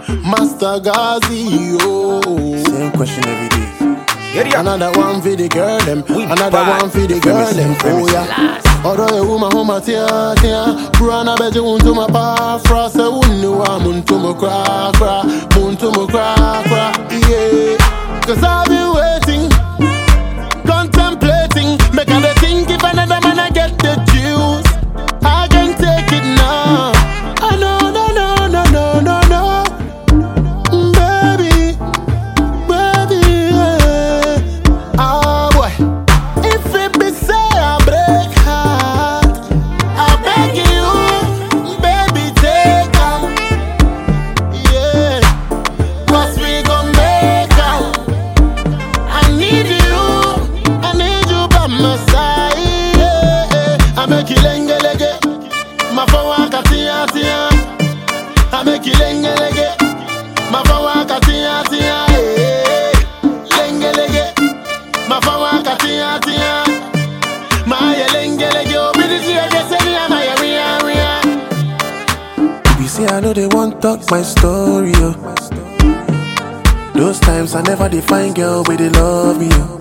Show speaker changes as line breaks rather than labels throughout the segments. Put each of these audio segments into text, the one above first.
Master Gazi, oh.
Same question every day.
Area.
Another one for the girl them,
We
another
bad.
one for the girl them. Oh yeah. Although you woman home at tia tia, Brana bet you to my pa fra se unu wa mun to mo cra cra, mun to mo cra cra. Yeah. Cause I've been waiting, contemplating, make I think if another man I get the juice, I can take it now. Ah, no no no no no no no, baby baby. yeah. Ah, boy. If it be say I break heart, I beg you, baby, take am. Yeah, 'Cause we gon' make am. I need you, I need you by my side. Yeah, yeah. I make you lenge lenge, my phone waka tia tia. I make you lenge lenge. Mafawa katia tia eh lenge lege Mafawa katia tia Maya lenge lege obidi tia geseni ya maya ria ria
If you say I know they won't talk my story, oh. Those times I never define girl where they love me, oh.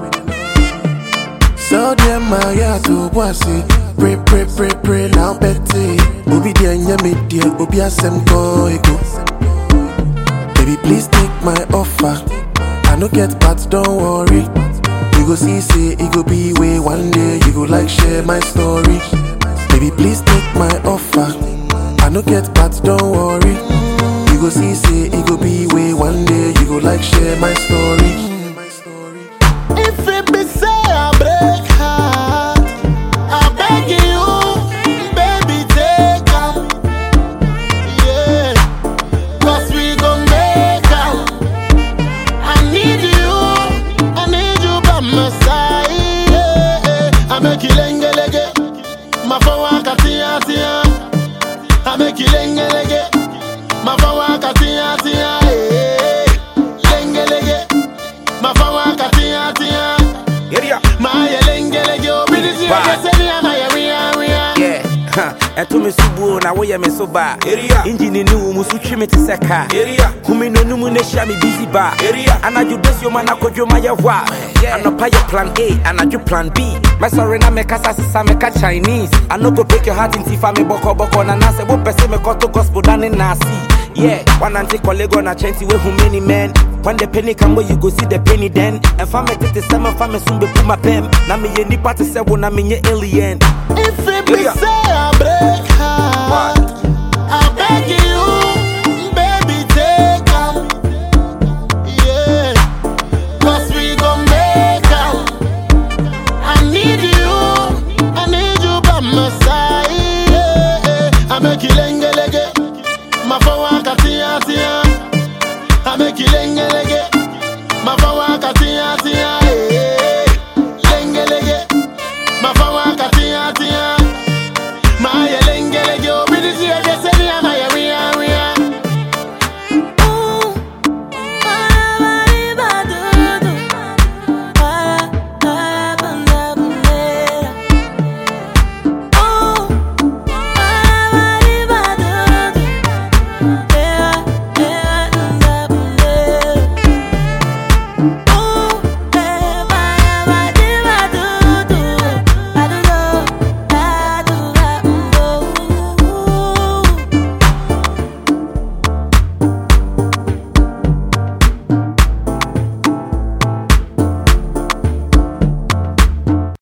So them my yeah to bossy. Pray, pray, pray, pray now petty. Obi dear nya me dear, obi asem go ego. Baby please take my offer. I no get but don't worry. You go see say it go be way one day. You go like share my story. Baby please take my offer. I no get but don't worry. You go see say it go be way one day. You go like share my story.
If it be say I break heart I beg you baby take am Yeah 'Cause we gon' make am I need you I need you by my side yeah, yeah. I make you lenge lege Mafawa katia tia I make you lenge lege Mafawa katia tia eh. Lenge lege Mafawa katia tia
Area.
Maya lenge lege Obidi tia
Bye.
keseni ya maya ria ria
Yeah. huh. ɛto me so buo na woyɛ me so baa
Area.
engine ne wo mu so twe me te sɛ kaa
Area.
home nonom na hyia me busy baa
Area.
anadwo dasioma na kɔdwoma yɛ hɔ a anɔpa yɛ plan a anadwo plan b mɛsɔre na mekasa sesa meka chinese I no go break your heart nti fa me bɔkɔbɔkɔ na nasɛ wopɛ sɛ mekɔto gospel da ne naase Yeah, one anti colleague on a chanty way who many men. When the penny come where you go see the penny then. And family tete seven family soon be put my pen. Na me ye nipa te se wona me ye alien.
If it be
Yeah.
say I break heart I beg you